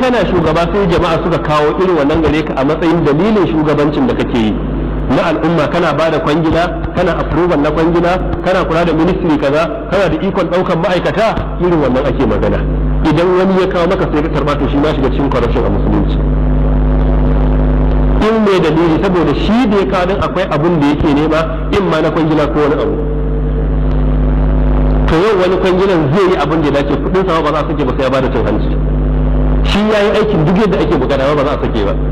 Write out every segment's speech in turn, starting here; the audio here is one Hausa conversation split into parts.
kana shugaba sai jama'a suka kawo irin wannan gare ka a matsayin dalilin shugabancin da kake yi na al'umma kana ba da kwangila kana approval na kwangila kana kula da ministry kaza kana da ikon daukan ma'aikata irin wannan ake magana idan wani ya kawo maka sai ka karba to shi ma shiga cikin corruption a musulunci in mai dalili saboda shi da ya kawo akwai abun da yake nema in ma na kwangila ko wani abu to yau wani kwangilan zai yi abin da ya dace kudin sama ba za a sake ba sai ya bada cin hanci shi ya yi aikin duk yadda ake bukata ba za a sake ba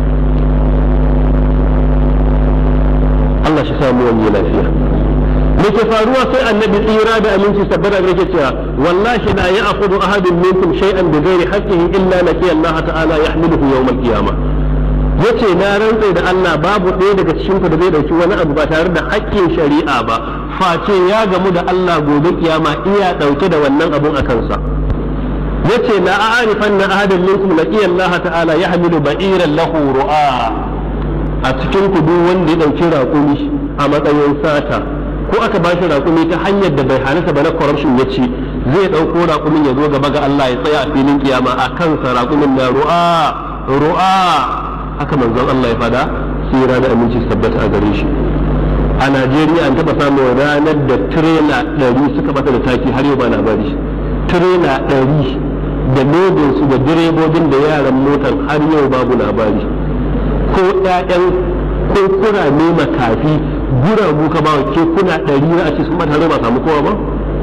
Allah shi samu wani lafiya me ke faruwa sai annabi tsira da aminci sabbata da yake cewa wallahi la ya'khudhu ahadun minkum shay'an bi ghairi haqqihi illa laqiya Allah ta'ala yahmiluhu yawm al-qiyamah yace na rantsa da Allah babu ɗaya daga cikin ku da zai dauki wani abu ba tare da haƙƙin shari'a ba face ya gamu da Allah gobe kiyama iya dauke da wannan abun a kansa yace la a'rifanna ahadan minkum laqiya Allah ta'ala yahmilu ba'iran lahu ru'a a cikin ku duk wanda ya dauki raƙumi a matsayin sata ko aka bashi raƙumi ta hanyar da bai halitta ba na corruption ya ci zai ɗauko raƙumin ya zo gaba ga Allah ya tsaya a filin kiyama a kansa raƙumin na ru'a ru'a haka manzon Allah ya fada tsira da aminci tabbata a gare shi a Najeriya an taɓa samun ranar da tirela ɗari suka bata da taki har yau ba labari tirela ɗari da lodinsu da direbobin da yaran motar har yau babu labari ko ƴaƴan ko kurame makafi guragu ka ba ke kuna ɗari na a ce sun bata ba samu kowa ba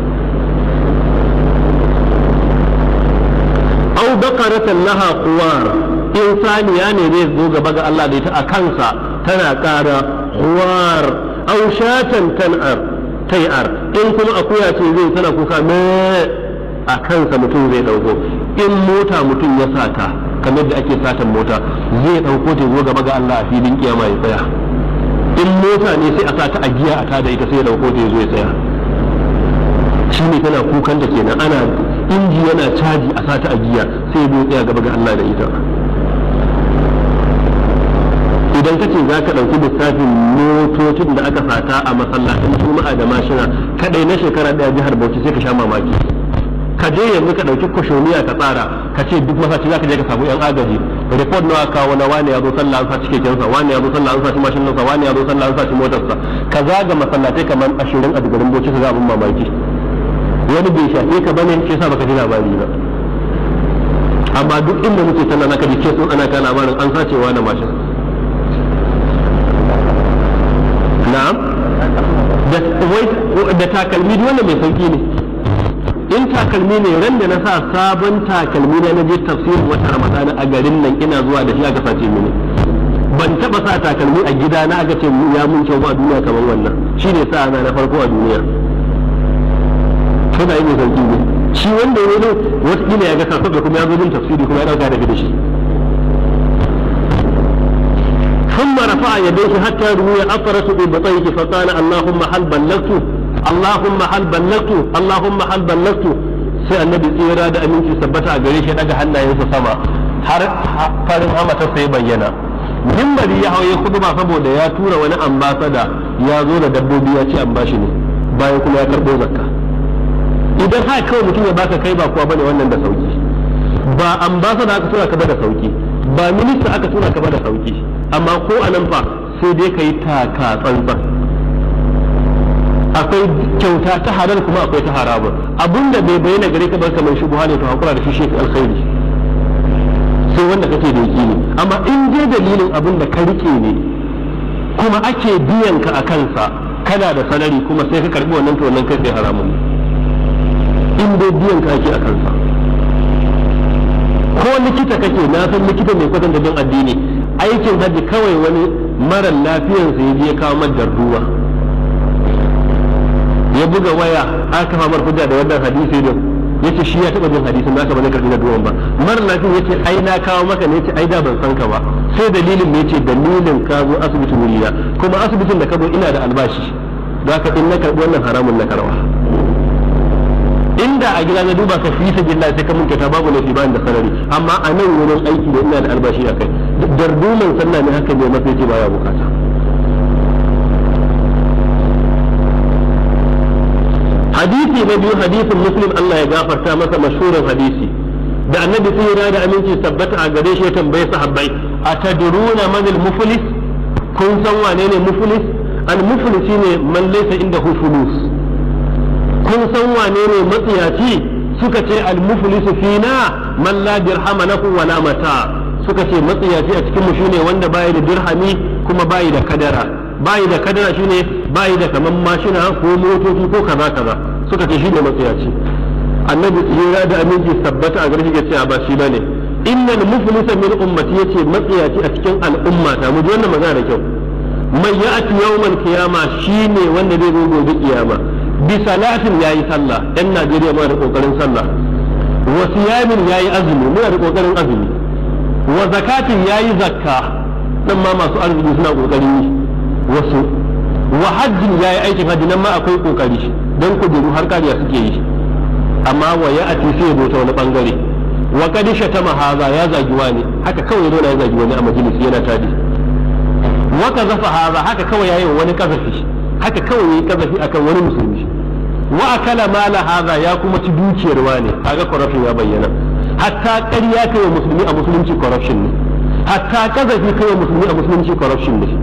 au bakaratan laha kuwar in saniya ne zai zo gaba ga Allah da ita a kansa tana ƙara kuwar au shatan tan'ar tai'ar in kuma akuya ce zai tana kuka me a kansa mutum zai ɗauko in mota mutum ya sata kamar da ake satan mota zai ɗauko ta zo gaba ga Allah a filin kiyama ya tsaya in mota ne sai a sa ta a giya a tada ita sai ya ɗauko ta ya zo ya tsaya shi ne tana kukan da kenan ana inji yana caji a sata a giya sai ya zo tsaya gaba ga Allah da ita idan ka ce za ka ɗauki lissafin motocin da aka sata a masallacin juma'a da mashina kaɗai na shekara ɗaya jihar bauchi sai ka sha mamaki ka je yanzu ka ɗauki kwashoniya ka tsara ka ce duk masaci za ka je ka samu yan agaji report nawa kawo na wani ya zo sallah an saci kekensa wani ya zo sallah an saci mashinansa wani ya zo sallah an saci motarsa ka zaga masallatai kamar ashirin a garin bauchi ka ga abin mamaki wani bai shafe ka bane shi yasa baka ji labari ba amma duk inda muke tana naka ji kesun ana ka labarin an sacewa na mashin na'am da takalmi duk wanda mai sauki ne in takalmi ne ran da na sa sabon takalmi na je tafsirin wata ramadana a garin nan ina zuwa da shi aka sace mini ban taba sa takalmi a gida na aka ce ya mun kyau ba a duniya kamar wannan shine sa na na farko a duniya suna yi mai sauki ne shi wanda ya ne wata ya ga sassaɓe kuma ya zo jin tafsiri kuma ya ɗauka daga da shi ثم رفع يديه حتى روي أطرس ببطيه فقال اللهم هل بلغت اللهم هل بلغت اللهم هل بلغت sai annabi tsira da aminci sabbata a gare shi daga hannayensa sama har farin hamata sai bayyana mimbari ya hauye kudu ba saboda ya tura wani ambasada ya zo da dabbobi ya ce an bashi ne bayan kuma ya karɓo zakka idan haka kawai mutum ya baka kai ba kuwa bane wannan da sauki ba ambasada aka tura ka ba da sauki ba minista aka tura ka ba da sauki amma ko a nan fa sai dai ka yi taka tsantsan akwai kyauta ta halal kuma akwai ta haramun abinda bai bayyana gare ka ba kamar shubuha ne to hakura da shi shi alkhairi sai wanda kake da ne amma in dai dalilin abin da ka rike ne kuma ake biyan ka a kansa kana da sanari kuma sai ka karbi wannan to wannan kai sai haramun in dai biyan ka ake a kansa ko likita kake na san likita mai kwatanta bin addini aikin hajji kawai wani mara lafiyarsa ya je kawo madar ruwa ya buga waya aka famar hujja da wannan hadisi din yace shi ya taba jin hadisin naka ba zai karbi na duwan ba mara lafiya yace ai na kawo maka ne yace ai da ban san ka ba sai dalilin ne yace dalilin ka zo asibitin wuriya kuma asibitin da ka zo ina da albashi za ka in na karbi wannan haramun na karwa inda a gida na duba ka fi sabilla sai ka mun ta babu laifi bayan da sarari amma a nan wurin aiki da ina da albashi a kai darduman sallah ne haka ne mafi ce baya bukata hadisi na biyu hadisin muslim Allah ya gafarta masa mashhurin hadisi da annabi tsira da aminci tabbata a gare shi ya tambaye sahabbai atadruna man al-muflis kun san wane ne muflis al-muflis shine man laysa indahu fulus kun san wane ne matsiyaci suka ce al-muflis fina man la dirhama lahu wala mata suka ce matsiyaci a cikin mu shine wanda bai da dirhami kuma bai da kadara bai da kadara shine bai da kaman mashina ko motoci ko kaza kaza suka ce shine matsiyaci annabi tsira da aminci tabbata a garshi ke cewa ba shi bane innal muflisa min ummati yace matsiyaci a cikin al'ummata mu ji wannan magana da kyau mai ya'ti yawmal qiyama shine wanda zai zo gobe kiyama bi salatin yayi sallah dan Najeriya muna da kokarin sallah wa siyamin yayi azumi muna da kokarin azumi wa zakatin yayi zakka nan ma masu arziki suna kokarin yi wasu wa hajjin yayi aikin hajji nan ma akwai kokari dan kujeru har kariya suke yi amma wa ya ati sai ya ta wani bangare wa kadi shatama haza ya zagi wani haka kawai zo na ya zagi wani a majalisi yana tadi wa kazafa haza haka kawai yayi wani kazafi haka kawai yayi kazafi akan wani musulmi wa akala mala haza ya kuma ci dukiyar wani kaga corruption ya bayyana hatta ƙarya kai wa musulmi a musulunci corruption ne hatta kazafi kai wa musulmi a musulunci corruption ne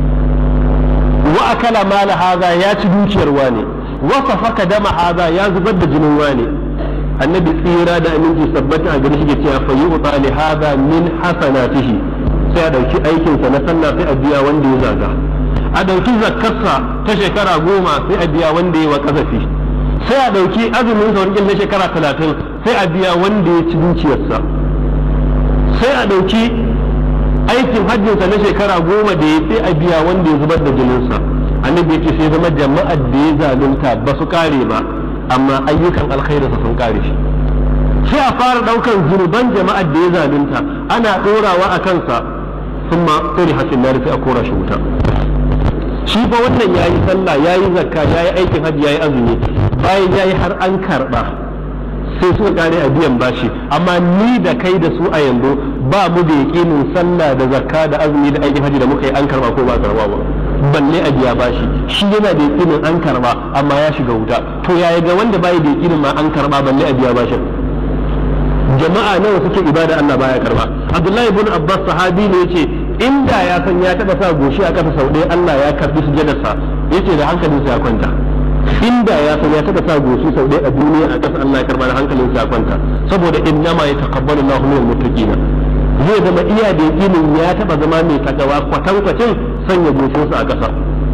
wa akala mala haza ya ci dukiyar wani wasa faka dama haza ya zubar da jinin wani annabi tsira da aminci sabbata a gari shi ke cewa fa yu'ta li haza min hasanatihi sai a dauki aikin sa na sallah sai a biya wanda ya zaga a dauki zakkarsa ta shekara goma sai a biya wanda ya wa kasafi sai a dauki azumin sa wani na shekara talatin sai a biya wanda ya ci dukiyarsa sai a dauki aikin hajjinsa na shekara goma da ya sai a biya wanda ya zubar da jininsa annabi ya ce sai zama jama'ar da ya zalunta ba su kare ba amma ayyukan alkhairinsa sun kare shi sai a fara daukan zunuban jama'ar da ya zalunta ana dorawa a kansa sun ma tsori hasin nari sai a kora shi wuta shi fa wannan yayi sallah yayi zakka yayi aikin hajji yayi azumi bayan yayi har an karba sai suka kare a biyan bashi amma ni da kai da su a yanzu ba mu da yaƙinin sallah da zakka da azumi da aikin hajji da muka yi an karba ko ba karba ba balle a biya bashi shi yana da yakinin an karba amma ya shiga wuta to yaya ga wanda bai da yakinin ma an karba balle a biya bashin jama'a nawa suke ibada Allah baya karba Abdullahi ibn Abbas sahabi ne yace inda ya san ya taba sa goshi a kasa sau ɗaya Allah ya karbi sujadarsa yace da hankalinsa ya kwanta inda ya san ya taba sa goshi sau ɗaya a duniya a kasa Allah ya karba da hankalinsa ya kwanta saboda innama yataqabbalu Allahu minal muttaqina zai zama iya da yakinin ya taba zama mai takawa kwatankwacin sanya goshinsa a ƙasa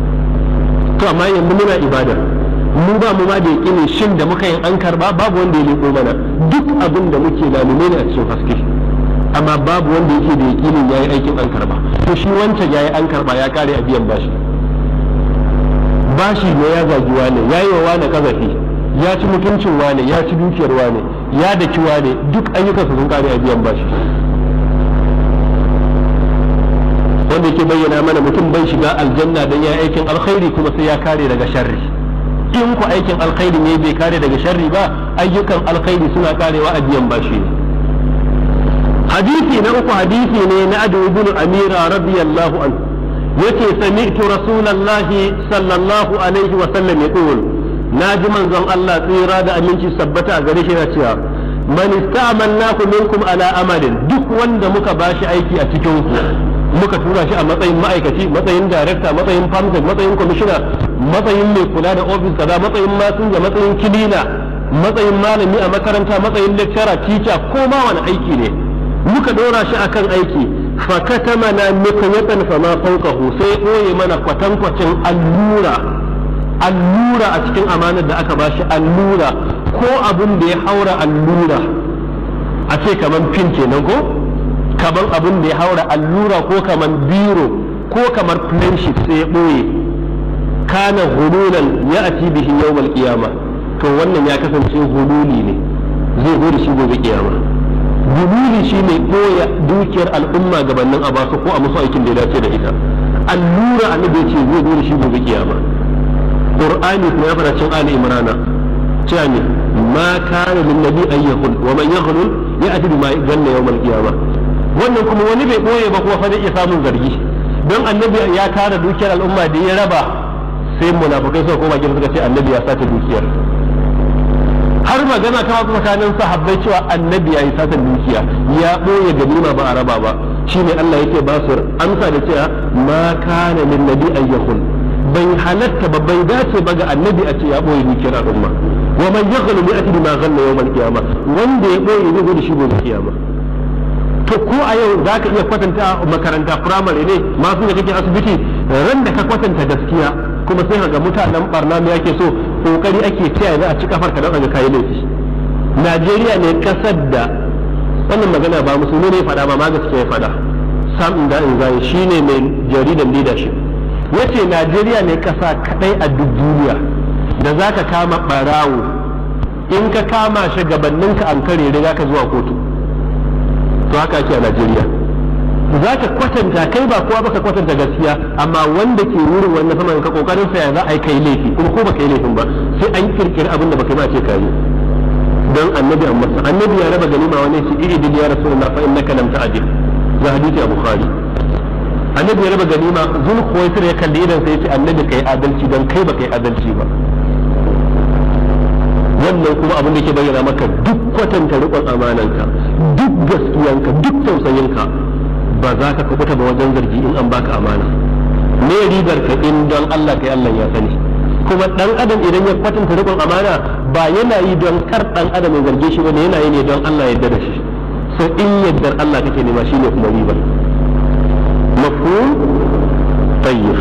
to amma yanzu muna ibada mu ba mu ma da yakinin shin da muka yin an karba babu wanda ya leko mana duk abin da muke lalume ne a cikin haske amma babu wanda yake da yakinin yayi aikin an karba to shi wancan yayi an karba ya kare a biyan bashi bashi ne ya zagi wane yayi wa wane kazafi ya ci mutuncin wane ya ci dukiyar wane ya daki wane duk ayyukansa sun kare a biyan bashi wanda yake bayyana mana mutum bai shiga aljanna dan ya aikin alkhairi kuma sai ya kare daga sharri in ku aikin alkhairi ne bai kare daga sharri ba ayyukan alkhairi suna karewa a biyan bashi ne hadisi na uku hadisi ne na adu ibn amira radiyallahu anhu yace sami'tu rasulullahi sallallahu alaihi wa sallam yaqul naji manzon Allah tsira da aminci sabbata a gare shi na cewa man ista'malnaku minkum ala amalin duk wanda muka bashi aiki a cikin ku muka tura shi a matsayin ma'aikaci matsayin darekta matsayin famsa matsayin kwamishina matsayin mai kula da ofis kaza matsayin masinja matsayin kilina matsayin malami a makaranta matsayin lecturer teacher ko ma wani aiki ne muka dora shi akan aiki fa katamana mikyatan fa ma fawqahu sai boye mana kwatankwacin allura allura a cikin amanar da aka bashi allura ko abin da ya haura allura a ce kaman pin kenan ko kamar abin da ya haura allura ko kamar biro ko kamar friendship sai ya ɓoye kana hululan ya ati bihi yawmal qiyama to wannan ya kasance hululi ne zai zo da shi gobe kiyama hululi shine ɓoye dukiyar al'umma gabanin a basu ko a musu aikin da ya dace da ita allura annabi ya ce zai zo da shi gobe kiyama qur'ani kuma ya fara cin ali imrana cewa ne ma kana lin nabi an yahul wa man yahul ya'ti bima janna yawmal qiyamah wannan kuma wani bai ɓoye ba kuma fa zai iya samun zargi don annabi ya tara dukiyar al'umma da ya raba sai munafukai suka koma gida suka ce annabi ya sace dukiyar har magana ta wasu tsakanin sahabbai cewa annabi ya yi satan dukiya ya ɓoye ganima ba a raba ba shine Allah yake ba su amsa da cewa ma kana lin nabi ayyakun bai halatta ba bai dace ba ga annabi a ce ya ɓoye dukiyar al'umma wa man yaghlu bi ati bima ghalla yawm al-qiyamah wanda ya ɓoye zai zo da shi gobe kiyama to ko a yau za ka iya kwatanta makaranta firamare ne masu da kake asibiti ran da ka kwatanta gaskiya kuma sai ga mutanen barna me yake so kokari ake taya za a ci kafar ka don ga kayi laifi Najeriya ne kasar da wannan magana ba musulmi ne fada ba ma gaskiya ya fada Sam Inda Inzai shine mai jaridan leadership yace Najeriya ne kasa kadai a duk duniya da zaka kama barawo in ka kama shi gabaninka an kare riga ka zuwa kotu to haka ake a Najeriya za ka kwatanta kai ba kowa baka kwatanta gaskiya amma wanda ke wurin wannan saman ka kokarin sa ya za a yi kai laifi kuma ko baka yi laifin ba sai an kirkiri abin da baka yi ba ce kai don annabi amma annabi ya raba ganima wani shi iri bil ya rasulullah fa innaka lam ta'dil ga hadisi a bukhari annabi ya raba ganima zul khuwaisir ya kalli idan sai ya ce annabi kai adalci don kai baka yi adalci ba wannan kuma abin da ke bayyana maka duk kwatanta riƙon amananka duk gaskiyanka duk tausayinka ba za ka kubuta ba wajen zargi in an baka amana me ribar ka in don Allah kai Allah ya sani kuma dan adam idan ya kwatanta riƙon amana ba yana yi don kar dan adam ya zarge shi bane yana yi ne don Allah ya yarda da shi so in yaddar Allah kake nema shine kuma ribar mafhum tayyib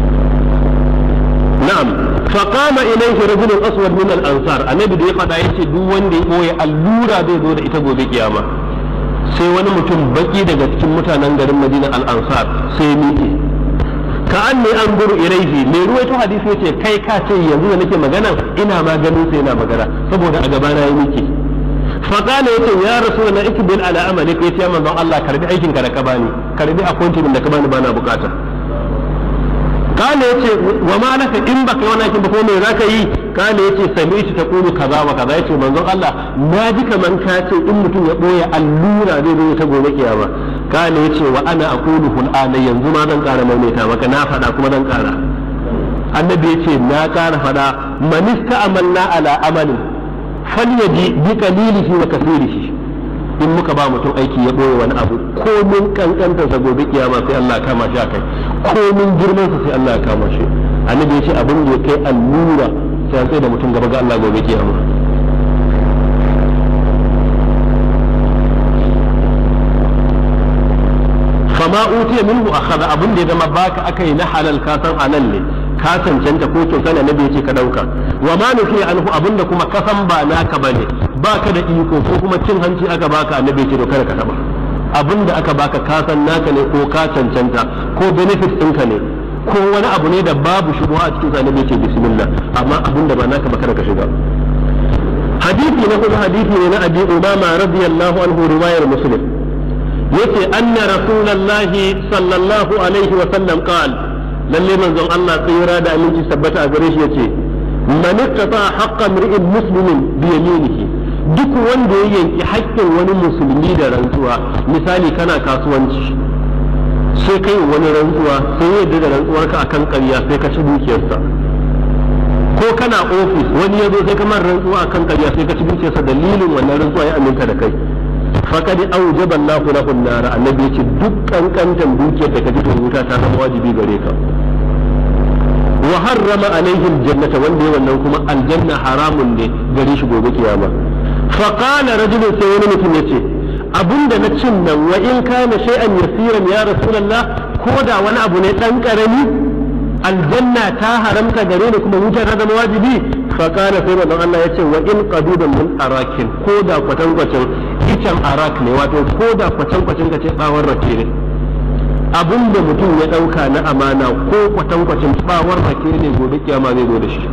na'am فقام إليه رجل أسود من الأنصار النبي da ya faɗa yace duk wanda ya koyi allura zai zo da ita gobe kiyama sai wani mutum baki daga cikin mutanen garin Madina al-Ansar sai miƙe ka an ne an guru ilaihi mai ruwaito hadisi yace kai ka ce yanzu da nake magana ina ma ganin sai yana magana saboda a gabana ya miƙe faqala yace ya rasulullah ikbil ala amalik yace ya manzon Allah karbi aikin ka da ka bani karbi appointment da ka bani bana bukata kale yace wa ma laka in baka wani aikin ba ko me zaka yi kale yace sami'tu taqulu kaza wa kaza yace manzon Allah na ji kaman ka ce in mutum ya boye allura zai zo ta gobe kiyama kale yace wa ana aqulu hul ana yanzu ma zan kara maimaita maka na faɗa kuma zan kara annabi yace na kara faɗa man ista'amalna ala amalin falyaji bi qalilihi wa kathirihi in muka ba mutum aiki ya ɓoye wani abu komin kankantarsa gobe kiyama sai Allah ya kama shi a kai komin girmansa sai Allah ya kama shi annabi ya ce abin da ya kai allura sai an tsaye da mutum gaba ga Allah gobe kiyama fama utiya minhu akhadha abin da ya zama baka akai na halal ka san halal ne ka cancanta ko kyauta ne annabi ya ce ka dauka wa ma nufi anhu abinda kuma kasan ba naka bane baka da iko ko kuma cin hanci aka baka annabi ce to kada ka taba abin da aka baka ka san naka ne ko ka cancanta ko benefit ɗinka ne ko wani abu ne da babu shubuha a cikin annabi ce bismillah amma abin da ba naka ba kada ka shiga hadisi na kuma hadisi ne na abi umama radiyallahu anhu riwayar muslim yace anna rasulullahi sallallahu alaihi wa sallam qala lalle manzon Allah tsira da aminci tabbata a gare shi yace man ittata haqqan ri'in muslimin bi yaminihi duk wanda ya yanki haƙƙin wani musulmi da rantsuwa misali kana kasuwanci sai kai wani rantsuwa sai yadda da rantsuwarka akan ƙarya sai ka ci dukiyarsa ko kana ofis wani ya zo sai kamar rantsuwa akan ƙarya sai ka ci dukiyarsa dalilin wannan rantsuwa ya aminta da kai faqad awjaba Allahu lahu an-nar annabi yace duk kankantan dukiyar da ka ji to wuta ta zama wajibi gare ka wa harrama alaihim jannata wanda ya wannan kuma aljanna haramun ne gare shi gobe kiyama faqala rajulun sai wani mutum yace abinda na cin nan wa in kana shay'an yasiran ya rasulullah ko da wani abu ne dan karami aljanna ta haramta gare ni kuma wuta ta zama wajibi faqala sai manzon Allah yace wa in qadudan min arakin ko da kwatankwacin icen arak ne wato ko da kwatankwacin kace bawon rake ne abin da mutum ya ɗauka na amana ko kwatankwacin bawar rake ne gobe kiyama zai zo da shi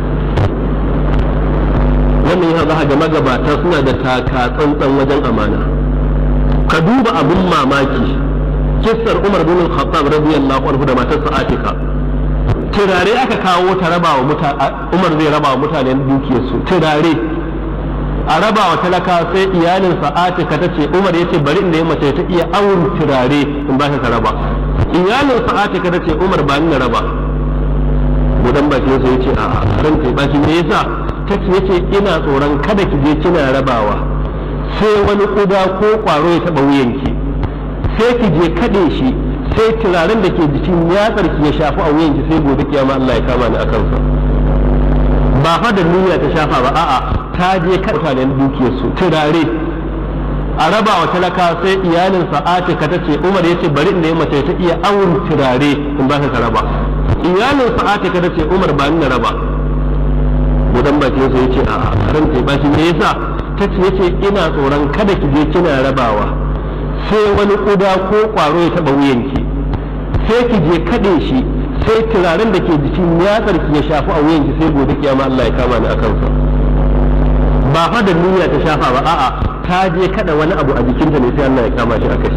wannan ya za ga magabata suna da taka tsantsan wajen amana ka duba abin mamaki kissar umar bin khattab radiyallahu anhu da matarsa atika turare aka kawo ta raba wa mutane umar zai raba wa mutanen dukiyarsu turare a raba wa talaka sai iyalinsa atika ta ce umar ya ce bari inda ya mace ta iya awon turare in ba ka raba iyalinsa atika ta ce umar ba ni na raba gudan bakin sa ya ce a ran kai baki me yasa ta ce yace ina tsoron kada ki je kina rabawa sai wani kuda ko kwaro ya taba wuyanki sai ki je kade shi sai turaren da ke jikin yatsar ki ya shafi a wuyanki sai gobe kiyama Allah ya kama ni akan sa ba fa da niyya ta shafa ba a'a ta je kada mutanen dukiyar su turare a raba wa talaka sai iyalin sa'atika ta ce Umar yace bari in nemi mace ta iya awun turare in ba ka raba iyalin sa'atika ta ce Umar ba ni na raba gudan bakin sa yace a ran ta ba shi me yasa ta ce yace ina tsoron kada ki je kina rabawa sai wani kuda ko kwaro ya taba wuyanki sai ki je kade shi sai turaren da ke jikin yatsar ki ya shafi a wuyanki sai gobe kiyama Allah ya kama ni akan sa ba fa da niyya ta shafa ba a'a ta je kada wani abu a jikinta ne sai Allah ya kama shi akai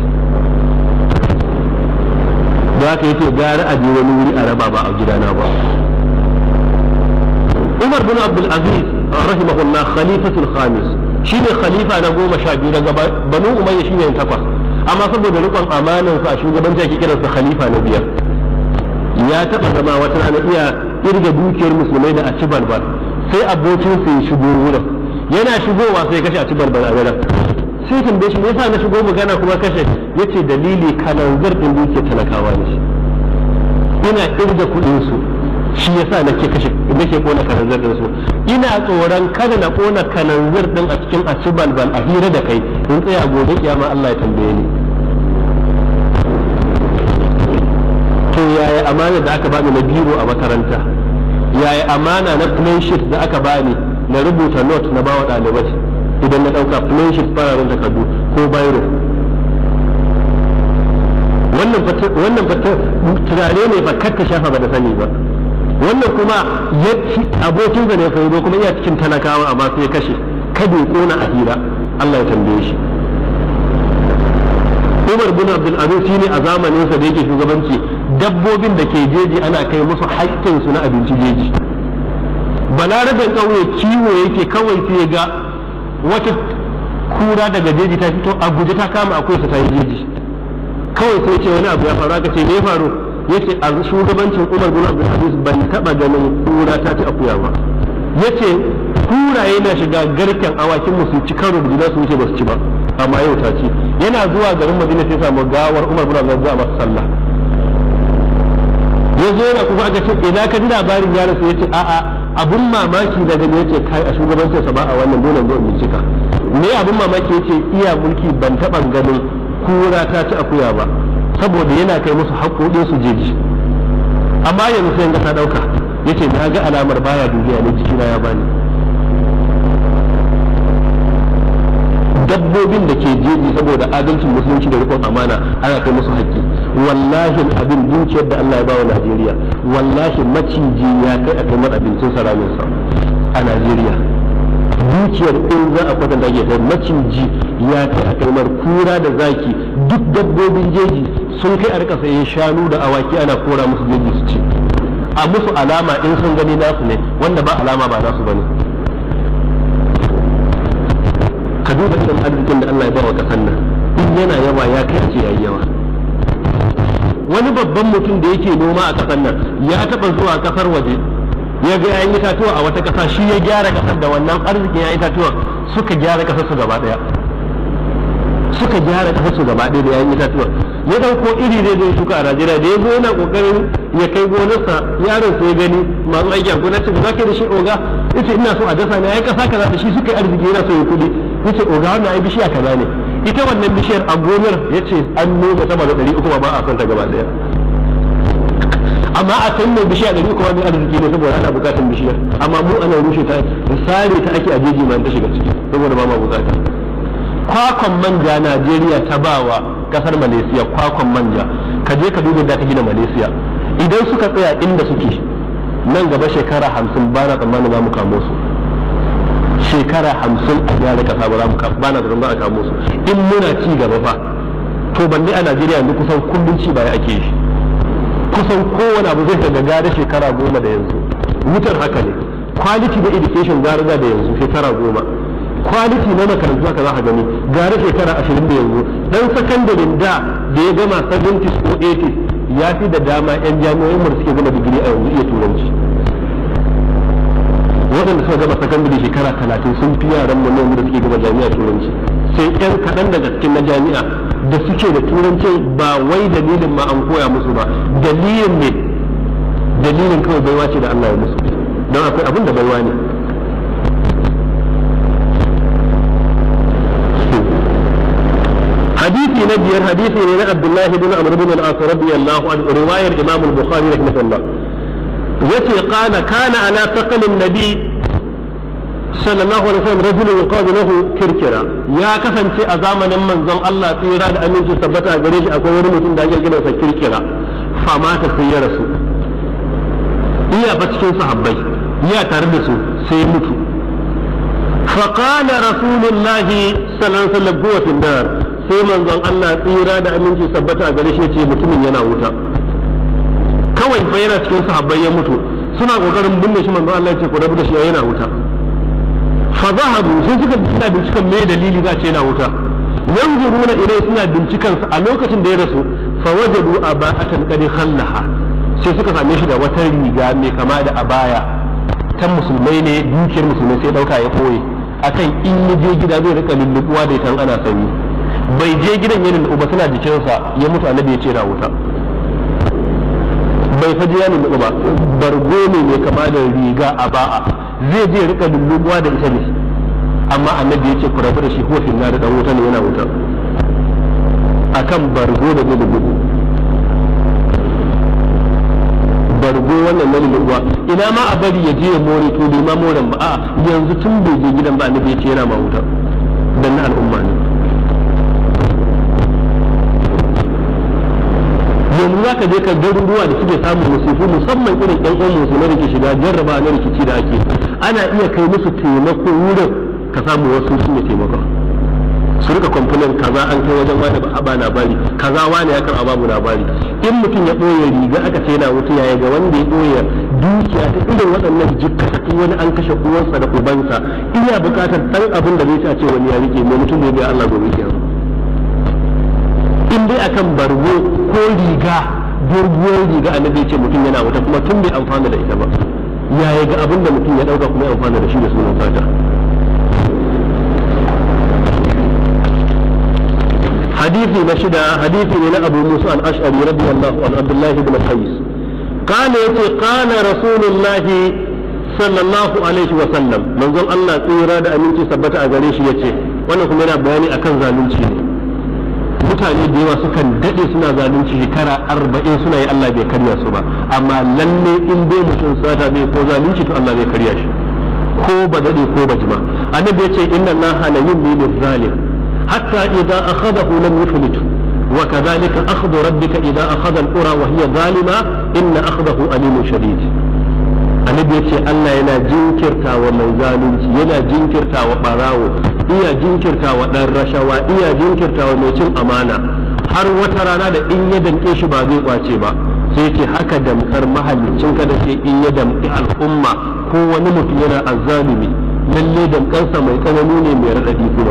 da haka yace gara a je wani wuri a raba ba a gidana ba Umar bin Abdul Aziz rahimahullah khalifatul khamis shine khalifa na goma sha biyu daga Banu Umayya shine takwas amma saboda rikon amanan sa a shugabanci ake kiransa khalifa na biyar ya taba zama wata rana iya irga dukiyar musulmai da a ci balbal sai abokin sa ya shigo wurin yana shigowa sai kashe a ci balbal a wurin sai tambaye shi me yasa na shigo magana kuma kashe yace dalili kanan zarfin dukiyar talakawa ne shi ina irga kuɗin su shi yasa nake kashe nake kona kananzir din su ina tsoron kada na kona kananzir din a cikin aci balbal a hira da kai in tsaya a gobe kiyama Allah ya tambaye ni to yaya amana da aka bani na biro a makaranta yaya amana na plan sheet da aka bani na rubuta note na bawa ɗalibai idan na ɗauka plan sheet fararen takardu ko bayro wannan wannan turare ne fa kar ta shafa ba da sani ba wannan kuma ya abokin da ne faido kuma iya cikin talakawa amma sai ya kashe kada ya kona a hira Allah ya tambaye shi Umar bin Abdul Aziz shine a zamanin sa da yake shugabanci dabbobin da ke jeji ana kai musu haƙƙin su na abinci jeji balaraben ƙauye kiwo yake kawai sai ga wata kura daga jeji ta fito a guje ta kama akwai sa ta yi jeji kawai sai ce wani abu ya faru aka ce me faru yace a shugabancin Umar bin Abdul Aziz ban taba ganin kura ta ci akuya ba yace kuraye na shiga garken awakin mu su ci karo da juna su wuce ba su ci ba amma yau ta ci yana zuwa garin Madina sai samu gawar Umar bin Abdul Aziz a masa sallah ya zo yana kuma aka ce ina ka ji labarin ya rasu yace a'a abun mamaki da gani yace kai a shugabancin sa ba a wannan dole ne in cika me abun mamaki yace iya mulki ban taba ganin kura ta ci akuya ba saboda yana kai musu haƙoƙin su jeji amma yanzu sai ga ta ɗauka yace na ga alamar baya duniya ne jikina ya bani dabbobin da ke jeji saboda adalcin musulunci da rikon amana ana kai musu haƙƙi wallahi abin dukiyar da Allah ya bawa Najeriya wallahi maciji ya kai a kai abincin saramin sa a Najeriya dukiyar in za a kwatanta ke kai maciji ya kai a kai kura da zaki duk dabbobin jeji sun kai a rika sayen shanu da awaki ana kora musu jeji su ci a musu alama in sun gani nasu ne wanda ba alama ba nasu bane ka duba irin arzikin da Allah ya bawa kasan nan in yana yawa ya kai a ce yayi yawa wani babban mutum da yake noma a kasan nan ya taba zuwa kasar waje ya ga yayin itatuwa a wata kasa shi ya gyara kasar da wannan arzikin yayin itatuwa suka gyara kasar su gaba daya suka gyara kasar su gaba daya da yayin itatuwa ya dauko iri da zai shuka a Najeriya da ya zo yana kokarin ya kai gonarsa yaron sai gani masu aiki a gonar ce za ka da shi oga yace ina so a dasa ne ai kasa kaza da shi suka yi arziki yana so ya kudi yace oga wannan ai bishiya kaza ne ita wannan bishiyar a gonar yace an noma sama da 300 ba a son ta gaba daya amma a can mai bishiya ɗari kuma mai arziki ne saboda ana bukatar bishiyar amma mu ana rushe ta sare ta ake a jeji ma ta shiga ciki saboda ba ma bukata kwakwan manja Najeriya ta bawa kasar Malaysia kwakwan manja ka je ka duba da ta gina Malaysia idan suka tsaya inda suke nan gaba shekara hamsin ba na tsammanin za mu kamo su shekara hamsin a gyara kasa ba za mu ba na tsammanin za a kamo su in muna ci gaba fa to balle a Najeriya yanzu kusan kullum ci baya ake yi kusan kowane abu zai ga gare shekara goma da yanzu wutar haka ne quality da education gara da yanzu shekara goma quality na makarantu haka za ka gani gare shekara ashirin da yanzu dan sakandaren da da ya gama 70s ko 80s ya fi da dama yan jami'o'in mu da suke gama digiri a yanzu iya turanci waɗanda suka gaba sakandare shekara talatin sun fi yaran mu da suke gaba jami'a turanci sai yan kaɗan daga cikin na jami'a da suke da turanci ba wai dalilin ma an koya musu ba dalilin ne dalilin kawai baiwa ce da Allah ya musu don akwai abin da baiwa ne hadisi na biyar hadisi ne na Abdullahi bin Amr bin al-As radiyallahu anhu riwayar Imam al-Bukhari rahimahullah yace kana kana ala taqalin nabi sallallahu alaihi wasallam rajulun yuqalu lahu kirkira ya kasance a zamanin manzon Allah tsira da aminci tabbata a gare shi akwai wani mutum da ake kiransa kirkira famata sai ya rasu iya ba cikin sahabbai iya tare da su sai ya mutu فقال رسول الله صلى الله عليه وسلم هو في النار sai manzon Allah tsira da aminci tabbata a gare shi ce mutumin yana wuta kawai fa yana cikin sahabbai ya mutu suna kokarin binne shi manzon Allah ya ce ku rabu da shi yana wuta fa zahabu sai suka suna bincikan me dalili za ce yana wuta yanzuruna ilai suna bincikan sa a lokacin da ya rasu fa wajadu aba'atan qad khallaha sai suka same shi da wata riga mai kama da abaya ta musulmai ne dukiyar musulmai sai dauka ya koye akan in ya je gida zai rika lullubuwa da ita ana sanyi bai je gidan ya lullubu ba suna jikinsa ya mutu annabi ya ce na wuta bai faji ya lullubu ba bargo ne mai kama da riga a ba'a zai je rika lullubuwa da ita ne amma annabi ya ce ku rabu da shi huwa finna da dan wuta ne yana wuta akan bargo da zai lullubu bargo wannan na lullubuwa ina ma a bari ya je ya more to bai ma moren ba a yanzu tun bai je gidan ba annabi ya ce yana ma wuta dan na al'umma ne yanzu za ka je ka garuruwa da suke samun musifu musamman irin ɗan uwan musulmai da ke shiga jarraba na rikici da ake ana iya kai musu taimako wurin ka samu wasu su ne taimako su rika kwamfunan kaza an kai wajen wani ba ba labari kaza wani ya karɓa babu labari in mutum ya ɓoye riga aka ce yana wuta yaya ga wanda ya ɓoye dukiya ta irin waɗannan jikkata in wani an kashe uwansa da ubansa ina buƙatar ɗan abin da zai ci a ce wani ya rike mai mutum da ya biya Allah gobe kiyama in dai akan bargo ko riga doguwar riga annabi ce mutum yana wuta kuma tun bai amfana da ita ba yaya ga abin da mutum ya dauka kuma ya amfana da shi da sunan sata hadisi na shida hadisi ne na abu musa al-ash'ari radiyallahu an abdullahi ibn qais قال يتي قال رسول الله صلى الله عليه وسلم منزل الله tsira da aminci sabbata a gare shi yace wannan kuma yana bayani akan zalunci ne mutane da yawa sukan daɗe suna zalunci shekara arba'in suna yi Allah bai karya su ba amma lalle in dai mutum sata bai ko zalunci to Allah bai karya shi ko ba daɗe ko ba jima annabi ya ce inna Allah la yumli zalim hatta idza akhadahu lam yuflit wa kadhalika akhdhu rabbika idza akhadha al-qura wa hiya zalima inna akhdahu alimun shadid annabi ya ce Allah yana jinkirta wa mai zalunci yana jinkirta wa barawo iya jinkirta wa ɗan rashawa iya jinkirta wa mai cin amana har wata rana da in ya damƙe shi ba zai kwace ba sai ce haka damkar mahallicin ka da ke in ya damƙi al'umma ko wani mutum yana azzalumi lalle damƙarsa mai tsanani ne mai raɗaɗi kuma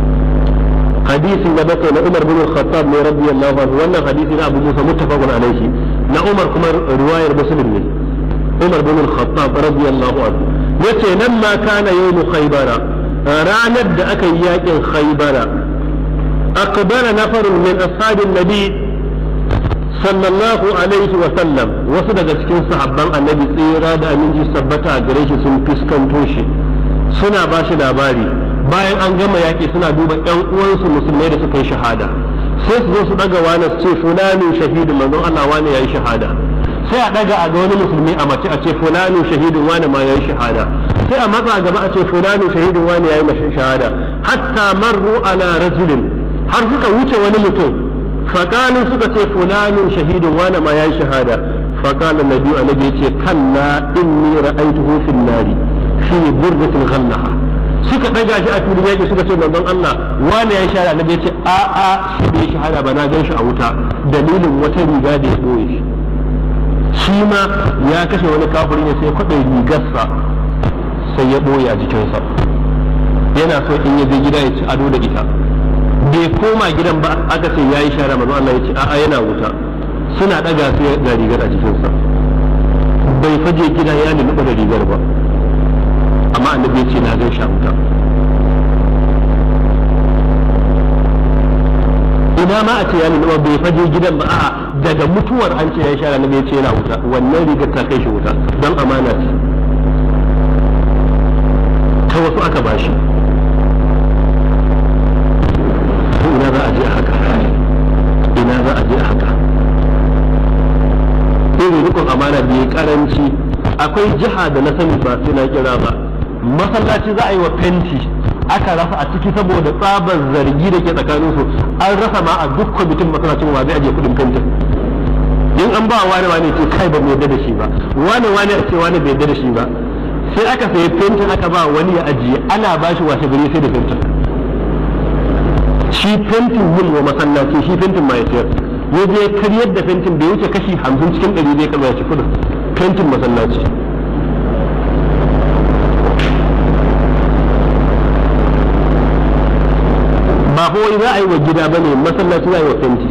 hadisin da bakwai na Umar bin Khattab ne radiyallahu anhu wannan hadisi na Abu Musa muttafaqun alaihi na Umar kuma riwayar Muslim ne Umar bin Khattab radiyallahu anhu yace nan ma kana yawm Khaybara ranar da aka yi yakin Khaybara aqbala nafarun min ashabin nabi sallallahu alaihi wa sallam wasu daga cikin sahabban annabi tsira da aminci sabbata a gare shi sun fuskanto shi suna ba shi labari bayan an gama yaƙi suna duba ƴan uwansu musulmai da suka yi shahada sai su zo su daga wani su ce fulani shahidu manzon Allah wani yayi shahada sai a daga a ga wani musulmi a mace a ce fulani shahidun wani ma yayi shahada sai a matsa gaba a ce fulani shahidun wani yayi mashi shahada hatta marru ala rajulin har suka wuce wani mutum faqalu suka ce fulani shahidun wani ma yayi shahada faqala nabi annabi yace kalla inni ra'aytuhu fil nari fi burdatin ghallaha suka ɗaga shi a filin yaƙi suka ce manzon Allah wani ya shahada na ce a a shi bai shahada ba na gan shi a wuta dalilin wata riga da ya ɓoye shi shi ma ya kashe wani kafiri ne sai kwaɗe rigarsa sai ya ɓoye a jikinsa yana so in ya je gida ya ci ado da ita bai koma gidan ba aka ce ya yi shahada manzon Allah ya ce a a yana wuta suna ɗaga sai ga rigar a jikinsa bai faje gida ya lulluɓa da rigar ba amma annabi ya ce na gan shi a wuta ina ma a ce ya nuna bai faje gidan ba a'a daga mutuwar an ce ya sha annabi ya ce yana wuta wannan rigar ta kai shi wuta don amana ce ta wasu aka bashi ina za a je a haka ina za a je a haka irin rikon amana da ya karanci akwai jiha da na sani ba sai na kira ba masallaci za a yi wa fenti aka rasa a ciki saboda tsabar zargi da ke tsakanin su an rasa ma a duk kwamitin masallacin wa zai ajiye kudin fentin in an ba wani wani ce kai ba mu yarda da shi ba wani wani a ce wani bai yarda da shi ba sai aka sayi fentin aka ba wani ya ajiye ana ba shi washe gari sai da fentin shi fentin yin wa masallaci shi fentin ma ya sayar ya je karyar da fentin bai wuce kashi hamsin cikin ɗari zai kama ya ci kudin fentin masallaci ba ko wani za a yi wa gida ba ne masallaci za a yi wa fenti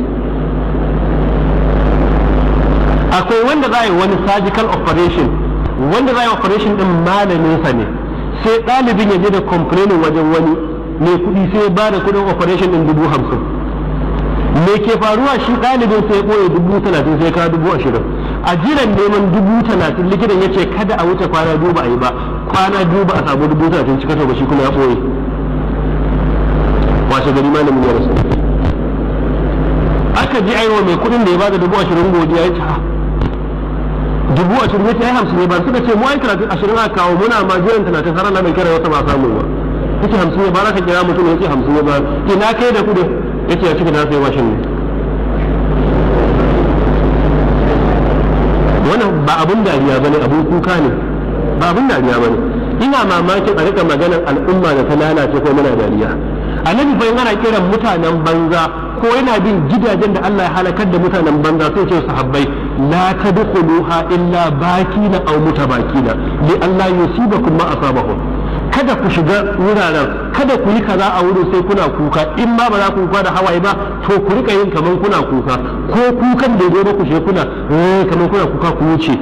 akwai wanda za a yi wani surgical operation wanda za a yi operation din malaminsa ne sai ɗalibin ya je da complaining wajen wani mai kuɗi sai ba da kuɗin operation din dubu hamsin me ke faruwa shi ɗalibin sai ɓoye dubu talatin sai ka dubu ashirin a jiran neman dubu talatin likitan ya ce kada a wuce kwana biyu ba a yi ba kwana biyu ba a samu dubu talatin cika ba shi kuma ya ɓoye washe gari malamin ya rasu aka ji aiwa mai kuɗin da ya bada dubu ashirin godiya ya ce ha dubu ashirin ya ce ai hamsin ne ba suka ce mu ai talatin ashirin aka kawo muna ma jiran talatin har Allah bai kira wata ba samu ba yace hamsin ya ba za ka kira mutum ya ce hamsin ya ba ina kai da kuɗin yace ya cika na sai mashin ne wannan ba abun dariya bane abun kuka ne ba abun dariya bane ina mamakin a rika maganar al'umma da ta lalace ko muna dariya annabi fa yana kiran mutanen banza ko yana bin gidajen da Allah ya halakar da mutanen banza sai ce sahabbai la tadkhuluha illa bakina aw mutabakina li Allah yusibakum ma asabahum kada ku shiga wuraren kada ku yi kaza a wurin sai kuna kuka in ma ba za ku kuka da hawaye ba to ku rika yin kaman kuna kuka ko kukan da zo ku shiga kuna eh kaman kuna kuka ku wuce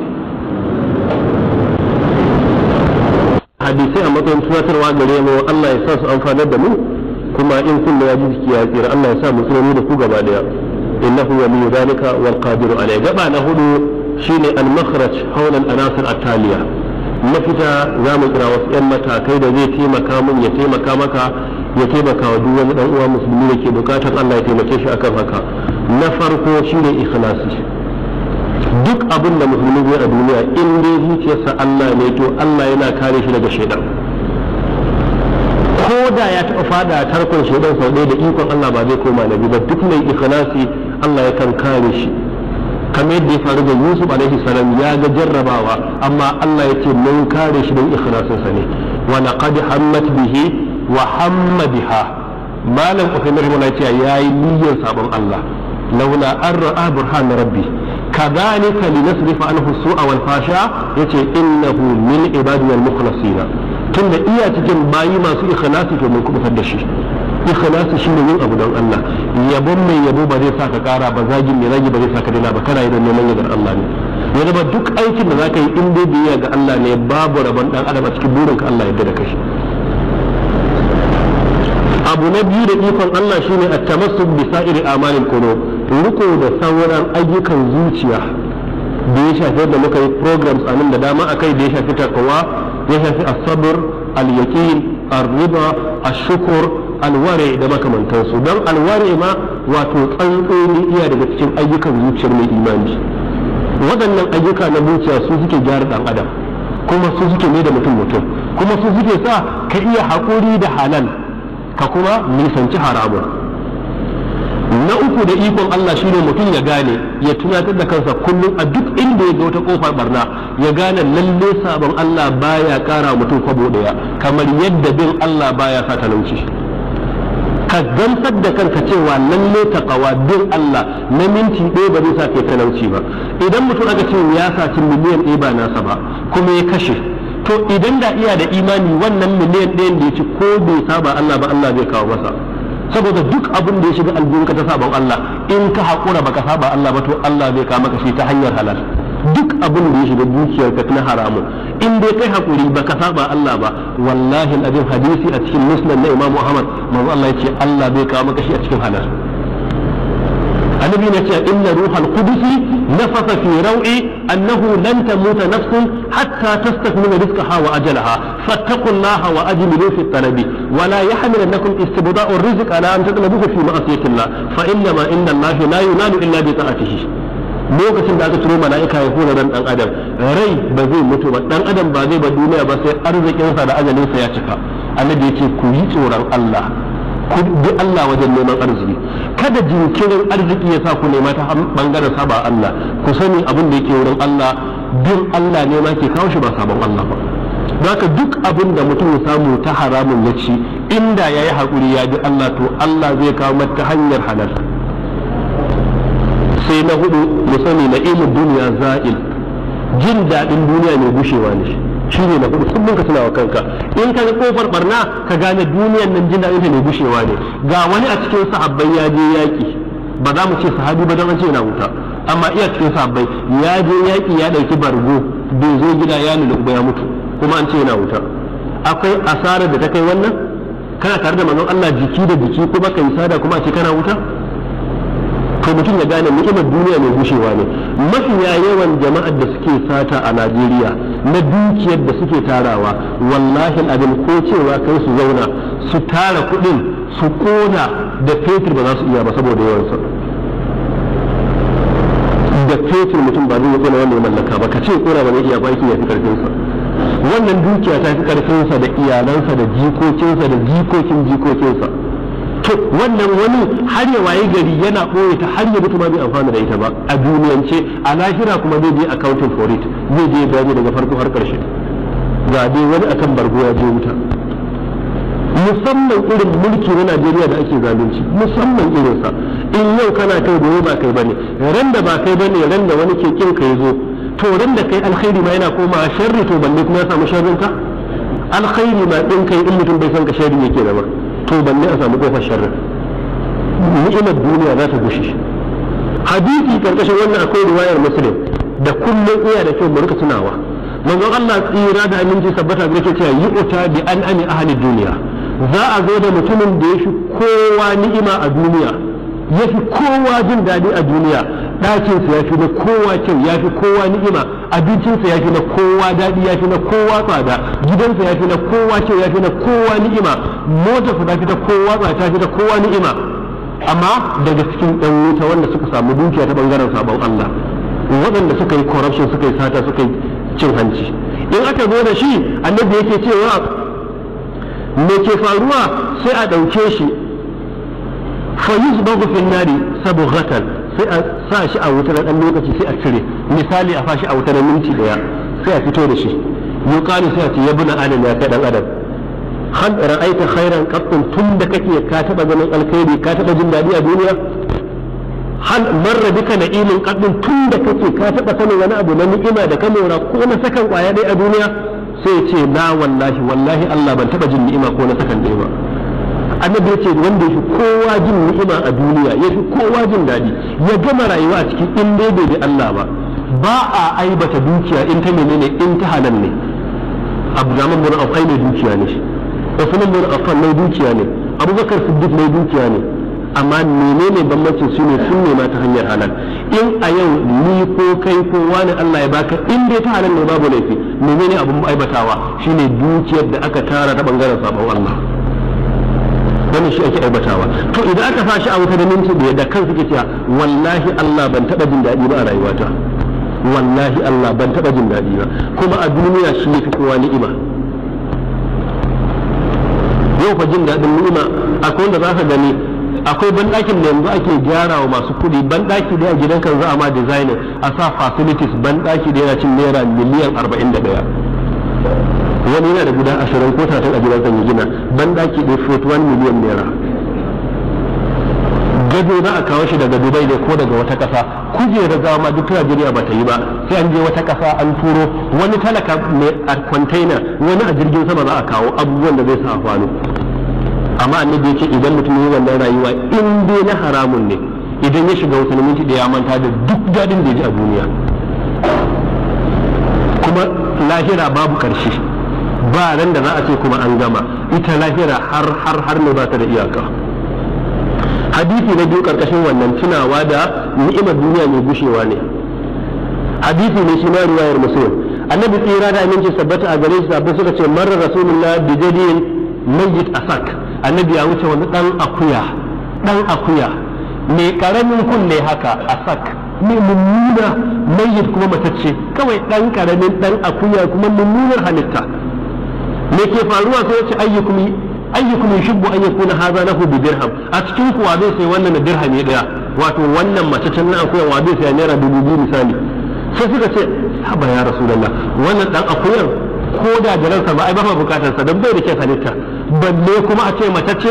hadisai a matsayin tunatarwa gare mu Allah ya sa su amfanar da mu kuma in kullu ya ji jiki ya tsira Allah ya sa mu tsira da ku gaba daya innahu waliyyu zalika wal qadiru alayhi gaba na hudu shine al makhraj hawla al anasir at taliya mafita za mu kira wasu 'yan matakai da zai taimaka mun ya taimaka maka ya taimaka wa duk wani dan uwa musulmi da ke bukatar Allah ya taimake shi akan haka na farko shine ikhlasi duk abin da musulmi zai a duniya in dai zuciyarsa Allah ne to Allah yana kare shi daga shaidan ko da ya taɓa fada tarkon shaidan sau ɗaya da ikon Allah ba zai koma nabi ba duk mai ikhlasi Allah ya kan kare shi kamar yadda ya faru da Yusuf alaihi salam ya ga jarrabawa amma Allah ya ce mun kare shi don ikhlasinsa ne wa laqad hammat bihi wa hamma biha malam Uthaymeen rahimahullah ya yayi niyyar sabon Allah laula an ra'a burhan rabbi kadhalika linasrifa anhu su'a wal fasha yace innahu min ibadina al mukhlasina tunda iya cikin bayi masu ikhlasi to mun kubutar da shi ikhlasi shine yin abu don Allah yabon mai yabo ba zai saka kara ba zagin mai zagi ba zai saka dina ba kana yi don neman yardar Allah ne ya zama duk aikin da zaka yi in dai biyayya ga Allah ne babu rabon dan adam a cikin burinka Allah yadda da kai abu na biyu da ikon Allah shine at-tamassuk bi sa'iri amalil qulub riko da sauran ayyukan zuciya da ya shafi da muka yi programs a nan da dama akai da ya shafi takawa ya shafi as-sabr al-yaqin ar-riba ash-shukr alware da makamantansu don alware ma wato tsantsoni iya daga cikin ayyukan zuciyar mai imani waɗannan ayyuka na zuciya su suke gyara ɗan adam kuma su suke mai da mutum mutum kuma su suke sa ka iya haƙuri da halal ka kuma nisanci haramun na uku da ikon Allah shine mutum ya gane ya tunatar da kansa kullum a duk inda ya ga wata kofar barna ya gane lalle sabon Allah baya kara mutum kwabo daya kamar yadda bin Allah baya sa talauci ka gamsar da kanka cewa lalle taqwa bin Allah na minti ɗaya ba zai sa kai talauci ba idan mutum aka ce ya saci miliyan ɗaya ba nasa ba kuma ya kashe to idan da iya da imani wannan miliyan ɗayan da ya ci ko bai saba Allah ba Allah zai kawo masa saboda duk abin da ya shiga aljihunka ta sabon Allah in ka haƙura baka saba Allah ba to Allah zai kawo maka shi ta hanyar halal duk abin da ya shiga dukiyarka na haramun in dai kai hakuri ba ka saba Allah ba wallahi abin hadisi a cikin musnad na Imam Muhammad manzo Allah yace Allah bai kawo maka shi a cikin halal annabi ne ce inna ruhal qudus nafasa fi raw'i annahu lan tamuta nafsun hatta tastakmila rizqaha wa ajalaha fattaqullaha wa ajmilu fi talabi wa la yahmilannakum istibda'u ar-rizq ala an tatlubuhu fi ma'siyatillah fa inna ma inna Allah la yunalu illa bi ta'atihi lokacin da aka turo mala'ika ya hura ran dan adam rai ba zai mutu ba dan adam ba zai ba duniya ba sai arzikinsa da ajalinsa ya cika annabi yace ku yi tsoron Allah ku bi Allah wajen neman arziki kada jinkirin arziki ya sa ku nema ta bangaren saba Allah ku sani abin da yake wurin Allah bin Allah ne ma ke kawo shi ba sabon Allah ba Zaka duk abin da mutum ya samu ta haramun ya ci inda ya yi haƙuri ya bi Allah to Allah zai kawo mata hanyar halal sai na hudu mu sani na ilmin duniya za'il jin daɗin duniya mai gushewa ne shi ne na hudu kullum ka tuna wa kanka in ka ga kofar barna ka gane duniyan nan jin daɗin ta mai gushewa ne ga wani a cikin sahabbai ya je yaƙi ba za mu ce sahabi ba don an ce yana wuta amma iya cikin sahabbai ya je yaƙi ya ɗauki bargo bai zo gida ya lulluɓa ya mutu kuma an ce yana wuta akwai asarar da ta kai wannan kana tare da manzon Allah jiki da jiki kuma kai sada kuma a ce kana wuta to mutum ya gane ni'imar duniya mai gushewa ne mafiya yawan jama'ar da suke sata a Najeriya na dukiyar da suke tarawa wallahi abin ko cewa kai su zauna su tara kuɗin su kona da fetur ba za su iya ba saboda yawansa da fetur mutum ba zai kona wanda ya mallaka ba ka ce kona ba zai iya ba ya fi karfinsa wannan dukiya ta fi karfinsa da iyalansa da jikokinsa da jikokin jikokinsa to wannan wani har ya waye gari yana ɓoye ta har ya mutu ma bai amfana da ita ba a duniyance a lahira kuma zai je accounting for it zai je bayani daga farko har ƙarshe ga dai wani akan bargo ya je wuta musamman irin mulki na Najeriya da ake zalunci musamman irinsa in yau kana kai gobe ba kai bane ran da ba kai bane ran da wani ke kin kai zo to ran da kai alkhairi ma yana koma sharri to balle kuma ya samu sharrin ka alkhairi ma din kai in mutum bai san ka sharri yake da ba to balle a samu kofar sharri ni'imar duniya za ta gushe hadisi karkashin wannan akwai riwayar muslim da kullum iya da kyau mu rika tunawa manzon Allah tsira da aminci sabbata ga yake cewa yu'ta bi an ani ahli duniya za a zo da mutumin da ya fi kowa ni'ima a duniya ya fi kowa jin daɗi a duniya ɗakinsa ya fi na kowa kyau ya fi kowa ni'ima abincinsa ya fi na kowa daɗi ya fi na kowa tsada gidansa ya fi na kowa kyau ya fi na kowa ni'ima motarsa ta fi na kowa tsada ta fi na kowa ni'ima amma daga cikin ɗan wuta wanda suka samu dukiya ta ɓangaren sabon Allah waɗanda suka yi corruption suka yi sata suka yi cin hanci in aka zo da shi annabi yake cewa me ke faruwa sai a ɗauke shi fa yuzbagu fil nari sabghatan sai a sa shi a wuta na ɗan lokaci sai a cire misali a fashi a wuta na minti daya sai a fito da shi yuqalu sai a ce yabna adam ya kai dan adam hal ra'aita khairan qattun tun da kake ka taba ganin alkhairi ka taba jin dadi a duniya hal marra bika na'imin qattun tun da kake ka taba sanin wani abu na ni'ima da ka mora ko na sakan kwaya dai a duniya sai ce na wallahi wallahi Allah ban taba jin ni'ima ko na sakan ɗaya ba annabi yace wanda yafi kowa jin ni'ima a duniya yafi kowa jin daɗi ya gama rayuwa a cikin in dai bai bi Allah ba ba a aibata dukiya in ta menene in ta halal ne Abdurrahman bin Auf ne dukiya ne shi Usman bin Affan mai dukiya ne Abubakar Siddiq mai dukiya ne amma menene bambancin su ne sun nema ta hanyar halal in a yau ni ko kai ko wani Allah ya baka in dai ta halal ne babu laifi menene abun aibatawa shine dukiyar da aka tara ta bangaren sabon Allah wannan shi ake aibatawa to idan aka fashi a wuta da minti da da kansu ke cewa wallahi Allah ban taba jin daɗi ba a rayuwata wallahi Allah ban taba jin daɗi ba kuma a duniya shi yafi kowa ni'ima yau fa jin daɗin ni'ima akwai wanda za ka gani akwai banɗakin da yanzu ake gyara wa masu kuɗi banɗaki da a gidan kan za a ma designer a sa facilities banɗaki da yana cin naira miliyan arba'in da ɗaya wani yana da guda ashirin ko talatin a gidan ya gina banɗaki ɗaya 41 miliyan naira gado za a kawo shi daga dubai ne ko daga wata ƙasa kujerar gawa ma duk najeriya ba ta yi ba sai an je wata ƙasa an turo wani talaka mai a container wani a jirgin sama za a kawo abubuwan da zai sa a kwano amma annabi yake idan mutum yi wannan rayuwa in dai na haramun ne idan ya shiga wasu minti da ya manta da duk daɗin da ya ji a duniya lahira babu karshe ba ran da za a ce kuma an gama ita lahira har har har ne ba ta da iyaka hadisi na biyu karkashin wannan tunawa da ni'imar duniya mai gushewa ne hadisi ne shi ma riwayar muslim annabi tsira da aminci sabbata a gare shi sabbin suka ce marar rasulullah bi jadin mayyit asak annabi ya wuce wani dan akuya dan akuya mai karamin kunne haka asak mai mummuna mayyit kuma matacce kawai dan karamin dan akuya kuma mummunar halitta me ke faruwa sai ce ayyukum ayyukum yushibbu an yakuna hadha lahu bi dirham a cikin kuwa zai sai wannan da dirhami daya wato wannan mataccen na akuya wa zai sai naira dubu biyu misali sai suka ce haba ya rasulullah wannan dan akuyan ko da jaransa ba ai ba bukatar sa dan bai da kyan halitta balle kuma a ce matacce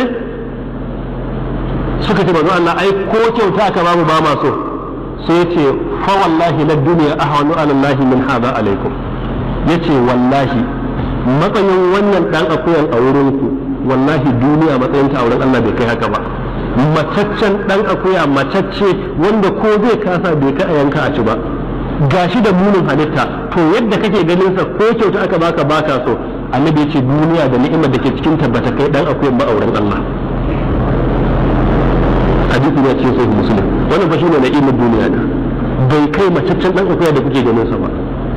suka ce manzo Allah ai ko kyauta aka bamu ba ma so sai ce fa wallahi la dunya ahwanu ala Allah min hada alaikum yace wallahi matsayin wannan dan akuyan a wurin ku wallahi duniya matsayin ta a wurin Allah bai kai haka ba mataccen dan akuya matacce wanda ko zai kasa bai kai a yanka a ci ba gashi da munin halitta to yadda kake ganin sa ko kyauta aka baka baka so annabi ya ce duniya da ni'imar da ke cikin tabbata kai dan akuyan ba a wurin Allah hadisi ne cikin sahih muslim wannan fa shine na'imar duniya da bai kai mataccen dan akuya da kuke ganin sa ba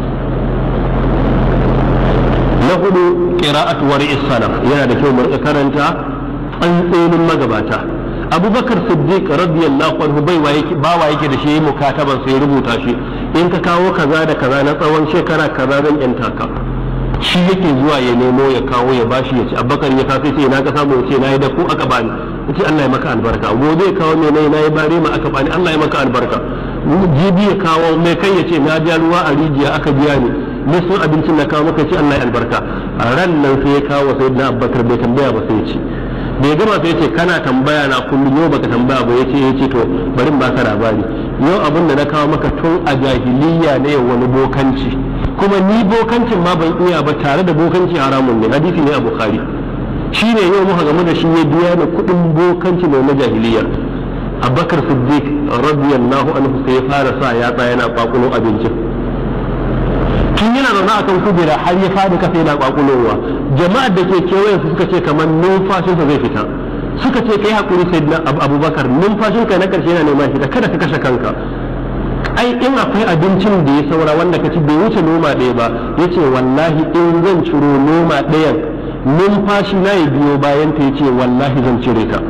na hudu qira'atu wari'is salaf yana da kyau mu rika karanta tsantsenin magabata abubakar siddiq radiyallahu anhu bai wa yake ba wa yake da shi mukataban sai rubuta shi in ka kawo kaza da kaza na tsawon shekara kaza zan yanta ka shi yake zuwa ya nemo ya kawo ya bashi ya ci abubakar ya kafa sai na ka samu ya ce na yi da ku aka bani ce Allah ya maka albarka gobe ya kawo mai na yi bare ma aka bani Allah ya maka albarka jibi ya kawo mai kai ya ce na ja ruwa a rijiya aka biya ni nisan abincin na kawo maka ce Allah ya albarka a ran nan sai ya kawo sai na abubakar bai tambaya ba sai ya ce bai gama sai ce kana tambaya na kullum yau baka tambaya ba yace yace to bari ba ka labari yau abin da na kawo maka tun a jahiliya ne wani bokanci kuma ni bokancin ma ban iya ba tare da bokanci haramun ne hadisi ne a bukhari shine yau muka gamu da shi ya biya ni kuɗin bokanci ne na jahiliya abubakar siddiq radiyallahu anhu sai ya fara sa ya tsaya yana kwakulo abincin tun yana zaune akan kujera har ya fadi kasa yana kwakulowa jama'ar da ke kewayen su suka ce kamar numfashinsa zai fita suka ce kai hakuri sai na abubakar numfashin kai na karshe yana neman fita kada ka kashe kanka ai in akwai abincin da ya saura wanda ka ci bai wuce noma ɗaya ba ya ce wallahi in zan ciro noma ɗayan numfashi na ya biyo bayan ta ya ce wallahi zan cire ta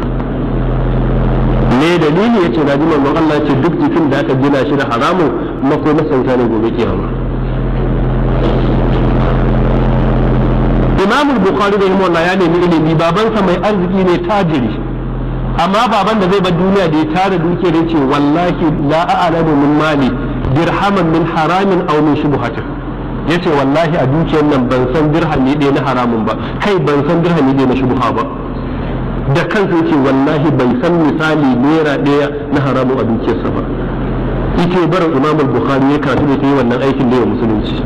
me dalili ya ce na ji manzon Allah ya ce duk jikin da aka gina shi da haramun makomar sauta ne gobe kiyama imam bukhari da rahimahullah ya nemi ilimi babansa mai arziki ne tajiri amma baban da zai bar duniya da ya tara dukiyar ya ce wallahi la a'lamu min mali dirhaman min haramin aw min shubhatin yace wallahi a dukiyar nan ban san dirhami ɗaya na haramun ba kai ban san dirhami ɗaya na shubha ba da kansa yace wallahi bai san misali naira ɗaya na haramun a dukiyarsa ba yake barin imam bukhari ya karatu da yi wannan aikin da ya musulunci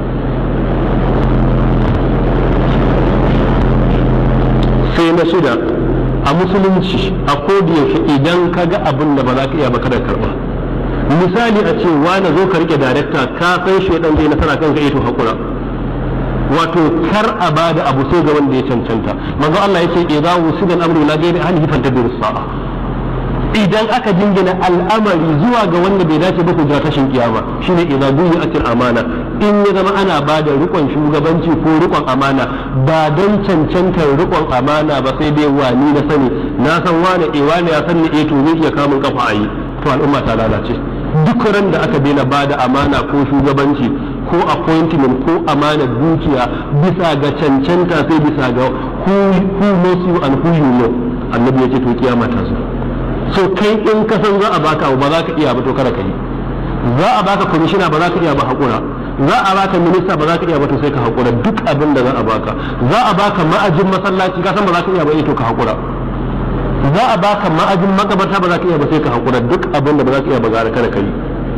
sai na shida a musulunci a yaushe idan ka ga abin da ba za ka iya ba kada karba misali a ce wani zo ka rike darekta ka san shi dan zai nasara kanka ito hakura wato kar a bada abu sai ga wanda ya cancanta manzo Allah yace idza wusida al-amru la ghayri ahlihi fantadir sa'a idan aka jingina al'amari zuwa ga wanda bai dace ba ku jira tashin kiyama shine idza duyi'atil amana in ya zama ana ba da rikon shugabanci ko rikon amana ba don cancantar rikon amana ba sai dai wani na sani na san wane e wane ya san ni e to zai iya kamun kafa a yi to al'umma ta lalace duk ran da aka daina ba da amana ko shugabanci ko appointment ko amana dukiya bisa ga cancanta sai bisa ga who, who knows you and who you know annabi ya ce to kiyama ta zo so kai in ka san za a baka ba za ka iya ba to kada ka yi za a baka kwamishina ba za ka iya ba haƙura za a baka minista ba za ka iya ba to sai ka haƙura duk abin da za a baka za a baka ma'ajin masallaci ka san ba za ka iya ba to ka haƙura za a baka ma'ajin makabarta ba za ka iya ba sai ka haƙura duk abin da ba za ka iya ba gara kada ka yi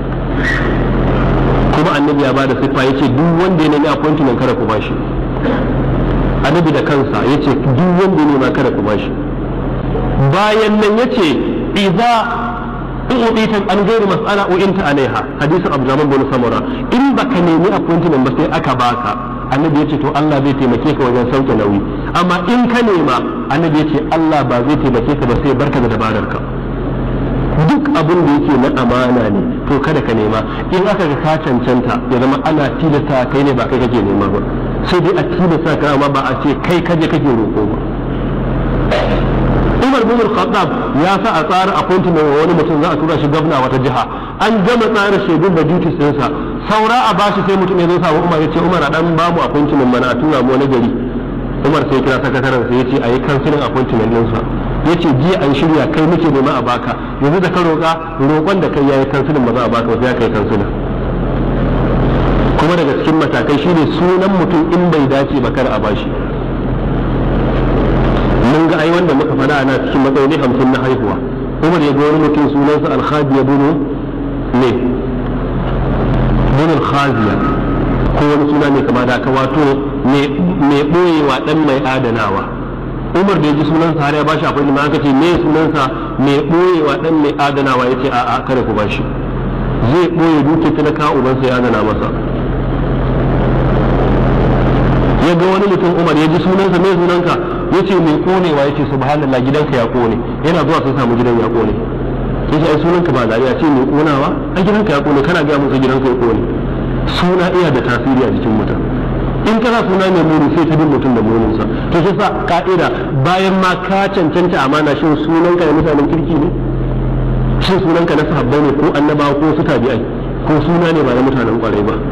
kuma annabi ya ba da siffa ya ce duk wanda ya nemi appointment kada ku bashi annabi da kansa ya ce duk wanda ya nema kada ku bashi bayan nan ya ce idza in udita an gairi mas'ala uinta alaiha hadisin Abdurrahman bin Samura in baka nemi appointment ba sai aka baka annabi ya ce to Allah zai taimake ka wajen sauke nauyi amma in ka nema annabi ya ce Allah ba zai taimake ka ba sai barka da dabararka duk abin da yake na amana ne to kada ka nema in aka ga ka cancanta ya zama ana tilasta kai ne ba kai kake nema ba sai dai a tilasta ka amma ba a ce kai kaje kake roƙo ba Umar bin Khattab ya sa a tsara appointment wa wani mutum za a tura shi gwamna wata jiha an gama tsara shaidun da duties ɗinsa saura a bashi sai mutum ya zo sa Umar ya ce Umar a dan babu appointment mana a tura mu wani gari Umar sai kira sakataren sai ya ce a yi kansilin appointment ɗinsa ya ce jiya an shirya kai muke nema a baka yanzu da ka roƙa roƙon da kai yayi kansilin ba za a baka ba sai ya kai kansilin kuma daga cikin matakai shine sunan mutum in bai dace ba kar a bashi mun ga ai wanda muka faɗa ana cikin matsayi hamsin na haihuwa umar ya ga wani mutum sunansa alhabiya bunu ne bunul khaziya ko wani suna mai kama da aka wato mai ɓoyewa ɗan mai adanawa umar da ya ji sunansa har ya bashi akwai aka ce me sunansa mai ɓoyewa ɗan mai adanawa ya ce a'a kada ku bashi zai ɓoye duke talaka ubansa ya adana masa ya ga wani mutum umar ya ji sunansa me sunanka ya ce mai konewa ya ce subhanallah gidanka ya kone yana zuwa sun samu gidan ya kone ya ce ai sunanka ba zaɓi a ce mai konawa a gidanka ya kone kana gaya musu gidanka ya kone suna iya da tasiri a jikin mutum in kana suna mai muni sai ta bin mutum da muninsa to shi sa ka'ida bayan ma ka cancanta amana shin sunanka da mutanen kirki ne shin sunanka na sahabbai ne ko annabawa ko su tabi'ai ko suna ne ba na mutanen kwarai ba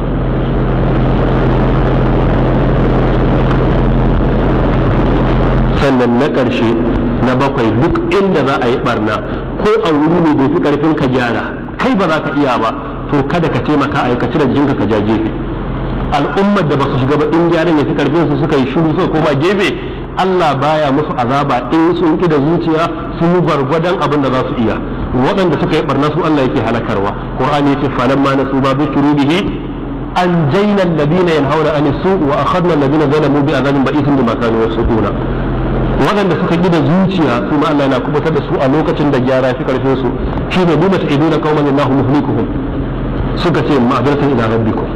sannan na ƙarshe na bakwai duk inda za a yi barna ko a wuri ne bai fi ƙarfin ka gyara kai ba za ka iya ba to kada ka taimaka a ka cire jikinka ka ja gefe al'ummar da ba su shiga ba in gyaran ya fi ƙarfin su suka yi shiru suka koma gefe Allah baya musu azaba in sun ki da zuciya sun yi gwargwadon abin da za su iya waɗanda suka yi barna su Allah yake halakarwa Qur'ani yace falamma nasu ba bikiru bihi أنجينا الذين ينهون عن السوء وأخذنا الذين ظلموا بعذاب بئيس بما كانوا يفسقون waɗanda suka gina zuciya su ma Allah yana kubutar da su a lokacin da gyara fi karfin su shi ne nuna ta iduna kauman Allahu muhlikuhum suka ce ma'adaratan ila rabbikum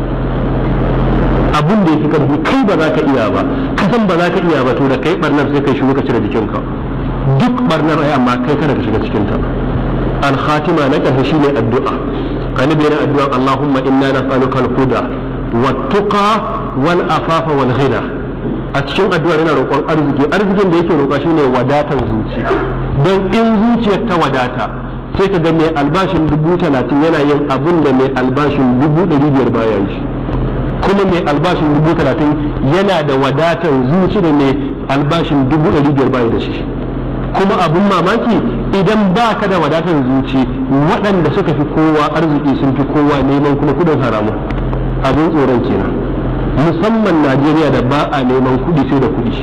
abun da yafi karfi kai ba za ka iya ba ka san ba za ka iya ba to da kai barnar sai kai shigo ka cire jikinka duk barnar ai amma kai kada ka shiga cikin ta al khatima na ƙarshe shine addu'a annabi yana addu'a Allahumma inna nas'aluka al-huda wat-tuqa wal-afafa wal-ghina a cikin addu'ar yana roƙon arziki arzikin da yake roƙa shine wadatar zuci don in zuciyar ta wadata sai ka ga mai albashin dubu talatin yana yin abin da mai albashin dubu ɗari biyar baya shi kuma mai albashin dubu talatin yana da wadatar zuci da mai albashin dubu ɗari biyar baya da shi kuma abin mamaki idan ba ka da wadatar zuci waɗanda suka fi kowa arziki sun fi kowa neman kuma kudin haramu abin tsoron kenan musamman najeriya da ba a neman kuɗi sai da kuɗi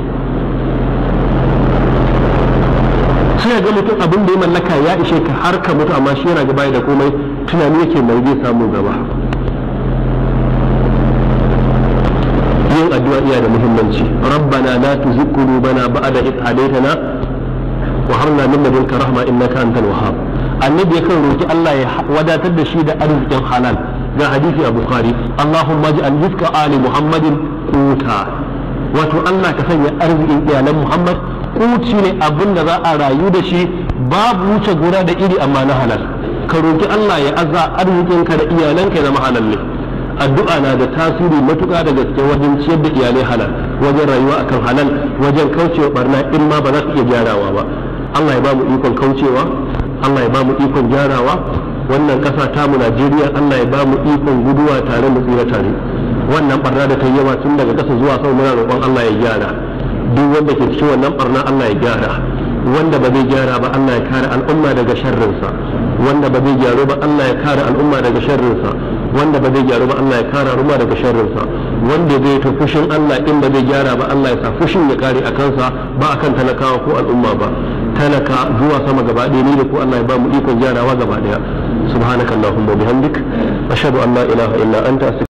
sai ga mutum abin da ya mallaka ya ishe ka har ka mutu amma shi yana gaba da komai tunani yake mai zai samu gaba yin addu'a iya da muhimmanci rabbana la tuzigh qulubana ba'da id hadaytana wa hab lana min ladunka rahma innaka antal wahhab annabi yakan roki Allah ya wadatar da shi da arzikin halal ga hadisi a bukhari allahumma ij'al rizqa ali muhammadin quta wato Allah ka sanya arzikin iyalan muhammad kuti ne abin da za a rayu da shi babu wuce gona da iri amma na halal ka roki Allah ya azza arzikinka da iyalanka ya zama halal ne addu'a na da tasiri matuƙa da gaske wajen ciyar da iyalai halal wajen rayuwa akan halal wajen kaucewa barna in ma ba za ka iya gyarawa ba Allah ya ba mu ikon kaucewa Allah ya ba mu ikon gyarawa wannan ƙasa tamu Najeriya Allah ya ba mu ikon guduwa tare mu tsira tare wannan barna da ta yawa tun daga ƙasa zuwa sama muna roƙon Allah ya gyara duk wanda ke cikin wannan barna Allah ya gyara wanda ba zai gyara ba Allah ya kare al'umma daga sharrinsa wanda ba zai gyaru ba Allah ya kare al'umma daga sharrinsa wanda ba zai gyaru ba Allah ya kare al'umma daga sharrinsa wanda zai ta fushin Allah in ba zai gyara ba Allah ya sa fushin ya kare a kansa ba akan talakawa ko al'umma ba talaka zuwa sama gaba ɗaya ni da ko Allah ya ba mu ikon gyarawa gaba ɗaya subhanakallahumma bihamdik ashhadu an la ilaha illa anta